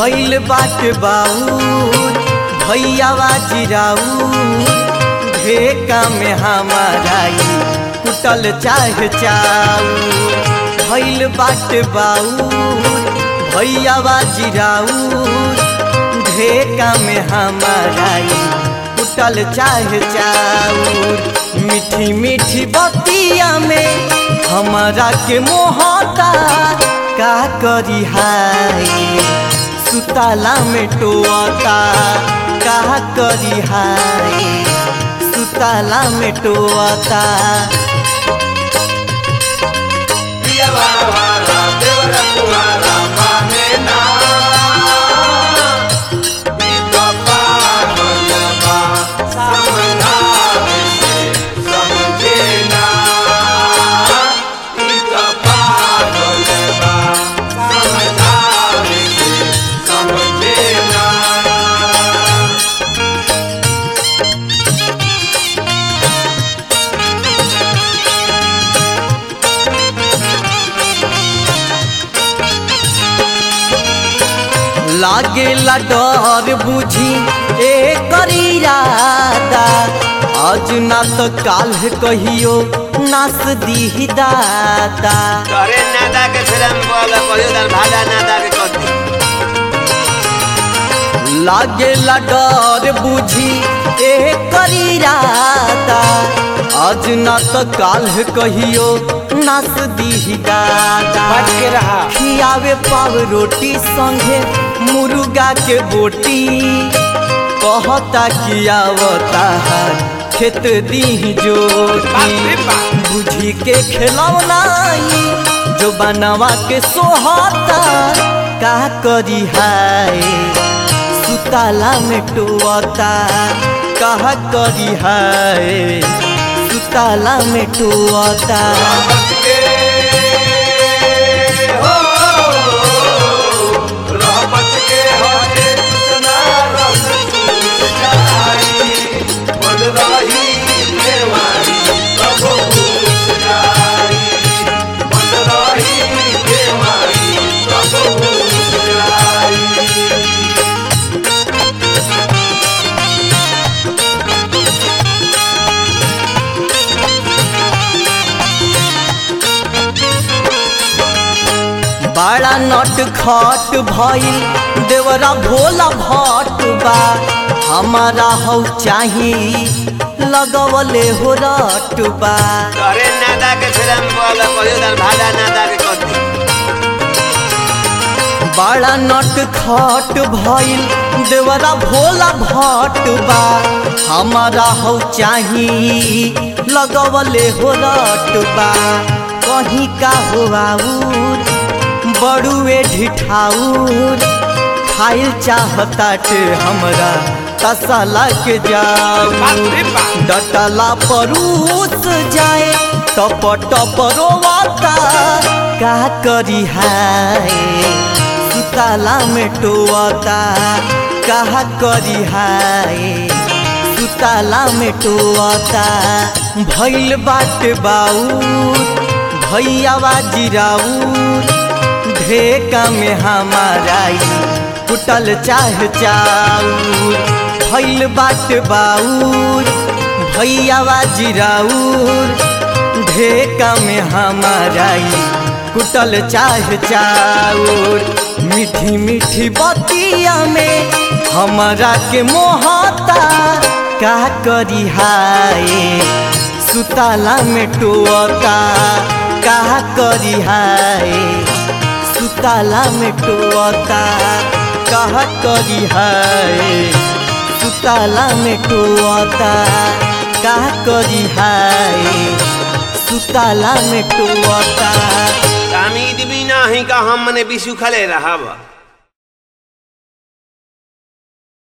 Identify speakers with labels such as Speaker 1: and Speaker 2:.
Speaker 1: भैल बाट बाऊर भैयावा जिराऊर ढेका में हमारा ई कुटल चाह चाऊर भैल बाट बाऊर भैयावा जिराऊर ढेका में हमारा ई कुटल चाह चाऊर मीठी मीठी बतिया में हमारा के मोहता का करी हाय सुताला में टोता का करी हाय सुताला में टोता लागेला डर बुझी ए करीरादा आज ना तो काल कहियो नास दी दाता
Speaker 2: तोरे नादा के फिल्म बोल कहियो दर भाड़ा नादा के कर दी
Speaker 1: लागेला डर बुझी ए करीरादा आज ना तो काल कहियो नास दी दाता
Speaker 3: बच के रहा
Speaker 1: खियावे पाव रोटी संगे मुर्गा के बोटी कहता कियावता खेत दी जोटी बुझी के खिलौनाई जो बनवा के सोहता का करी हाय सुताला में टोता कहा करी हाय सुताला में टोता बड़ा नट खट भइल देवरा भोला भट बा हमारा हौ चाही लगवले हो रट बा
Speaker 2: तोरे नादा के फिल्म बोल कहियो दर भाड़ा नादा के कर दी
Speaker 1: बड़ा नट खट भइल देवरा भोला भट बा हमारा हौ चाही लगवले हो रट बा कहीं का हो आऊर बड़ुए ढिठाऊर खाइल चाहताटे हमरा तसला के जाऊ डटला परूस जाए टप टप रोवाता का करी हाय सुताला में टोता का करी हाय सुताला में टोता भैल बाट बाऊर भैयावा जिराऊर ढेका में हमारा ई कुटल चाह चाऊर भैल बाट बाऊर भैयावा जिराऊर ढेका में हमारा ई कुटल चाह चाऊर मीठी मीठी बतिया में हमारा के मोहता का करी हाय सुताला में टोता का करी हाय सुताला में टोता कहा करी हाय सुताला में टोता का करी हाय सुताला में टोता
Speaker 2: तामीद भी नाही का हम मने बिसु खले रहब